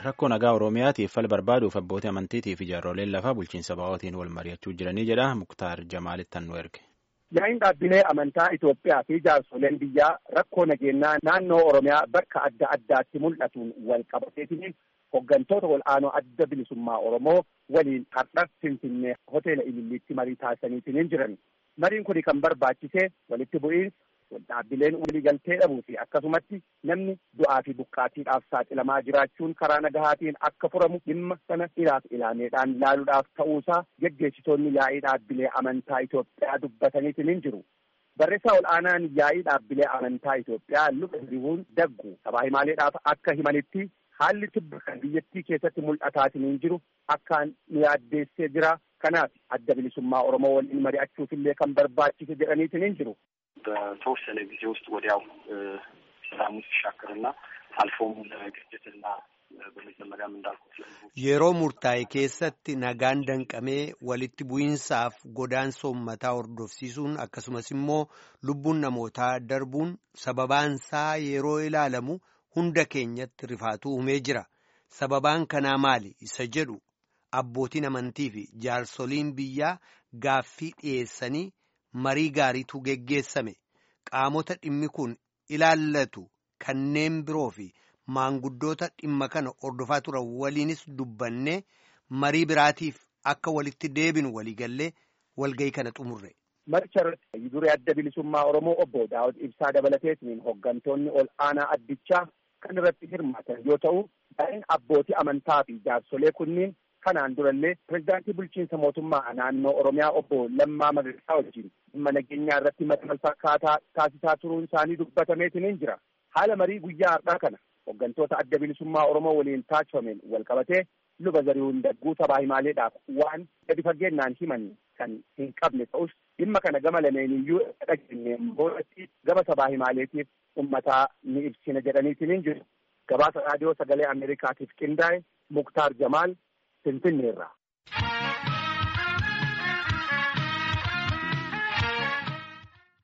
rakkoo nagaa Oromiyaatiif fal barbaaduuf abbootii amantiitii fi jaarroleen lafaa bulchiinsa ba'ootiin wal mari'achuu jiranii jedha Muktaar Jamaalitti nu erge. Yaa'iin dhaabbilee amantaa Itoophiyaa fi jaarsoleen biyyaa rakkoo nageenyaa naannoo Oromiyaa bakka adda addaatti mul'atuun wal qabateetiin hooggantoota wal'aanoo adda bilisummaa Oromoo waliin har'a Finfinnee hoteela Ililliitti marii taasisaniitiin jiran. Mariin kun kan barbaachise walitti bu'iinsa dhaabbileen waliigaltee dhabuu fi akkasumatti namni du'aa fi buqqaatiidhaaf saaxilamaa jiraachuun karaa nagahaatiin akka furamu dhimma sana ilaaf ilaameedhaan laaluudhaaf ta'uusaa geggeessitoonni yaa'ii dhaabbilee amantaa Itoophiyaa dubbataniitiin hin jiru. Barreessaa ol'aanaan yaa'ii dhaabbilee amantaa Itoophiyaa luba hiribuun daggu sabaa himaaleedhaaf akka himanitti haalli tibba kan biyyattii keessatti mul'ataatiin hin jiru akkaan nu yaaddeessee jira. Kanaaf adda bilisummaa Oromoo waliin mari'achuufillee kan barbaachise jedhaniitiin hin jiru. በተወሰነ ጊዜ ውስጥ ወዲያው ሰላሙ ሲሻክርና አልፎም ለግጭትና በመጀመሪያም እንዳልኩት yeroo murtaa'e keessatti nagaan danqamee walitti bu'iinsaaf godaansa uummataa hordofsiisuun akkasumas immoo lubbuun namootaa darbuun sababaansaa yeroo ilaalamu hunda keenyatti rifaatuu uumee jira sababaan kanaa maali isa jedhu abbootiin amantii fi jaarsoliin biyyaa gaaffii dhiyeessanii marii gaariitu geggeessame qaamota dhimmi kun ilaallatu kanneen biroo fi maanguddoota dhimma kana hordofaa turan waliinis dubbannee marii biraatiif akka walitti deebinu waliigallee walgayii kana xumurre. Maricha irratti duree adda bilisummaa Oromoo obbo Daawud Ibsaa dabalateetiin hooggantoonni ol aanaa addichaa kan irratti hirmaatan yoo ta'u, daa'in abbootii amantaa fi jaarsolee kunniin kanaan durallee pirezidaantii bulchiinsa mootummaa naannoo Oromiyaa obbo Lammaa Magarsaa wajjin dhimma nageenyaa irratti marii fakkaataa taasisaa turuun isaanii dubbatameetiin hin jira. Haala marii guyyaa har'aa kana hooggantoota adda bilisummaa Oromoo waliin taasifameen wal qabatee luba zarihuun dagguu sabaa himaaleedhaaf waan gadi fageennaan himan kan hin qabne ta'us dhimma kana gama lameeniyyuu dhageenyeen boodatti gama sabaa himaaleetiif ummataa ni ibsina jedhaniitiin hin jiru. Gabaasa raadiyoo sagalee Ameerikaatiif qindaa'e Muktaar Jamaal Finfinneerraa.